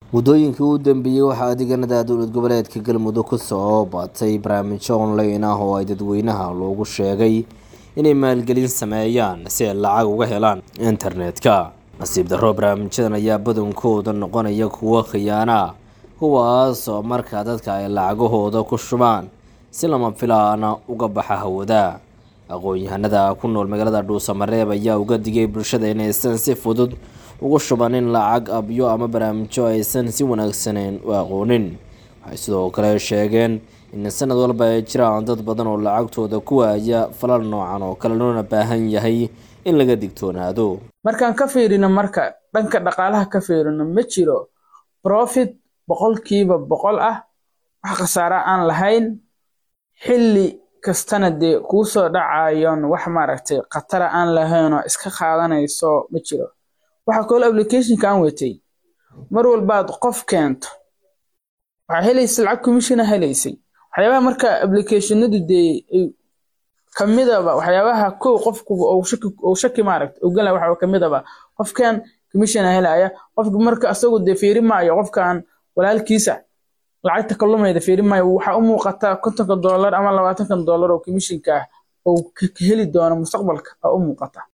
muddooyinkii u dambeeyey waxaa deegaanada dowlad goboleedka galmudug ku soo batay barnaamijyo online ah oo ay dadweynaha loogu sheegay inay maalgelin sameeyaan si ay lacag uga helaan internetka nasiib darro barnaamijyadan ayaa badankooda noqonaya kuwo khiyaana kuwaas oo markaa dadka ay lacagahooda ku shubaan si lama filaana uga baxa hawada aqoon-yahanada ku nool magaalada dhuusamareeb ayaa uga digay bulshada inaysan si fudud ugu shubanin lacag abyo ama barnaamijyo aysan si wanaagsaneyn u aqoonin waxay sidoo kale sheegeen in sanad walba ay jiraan dad badan oo lacagtooda ku waaya falal noocan oo kale loona baahan yahay in laga digtoonaado markaan ka fiirino marka dhanka dhaqaalaha ka fiirino ma jiro profit boqolkiiba boqol ah wax khasaara aan lahayn xilli kastana dee kuu soo dhacayon wax maaragtay khatara aan lahayn oo iska qaadanayso ma jiro waxaa kaloo applicationka aan watay mar walbaad qof keento waxaa helaysa lacag commissiona helaysay waxyaabaha marka applicationadu dee kamidaba waxyaabaha kow qofku ou shaki maaragta ogala waxa kamidaba qofkan commissiona helaya qofka marka asagu dee fiiri maayo qofkan walaalkiisa lacagta kalumayda fiiri maayo waxaa u muuqata kontonka dollar ama labaatanka dollar oo commissionka ah oo heli doono mustaqbalka aa u muuqata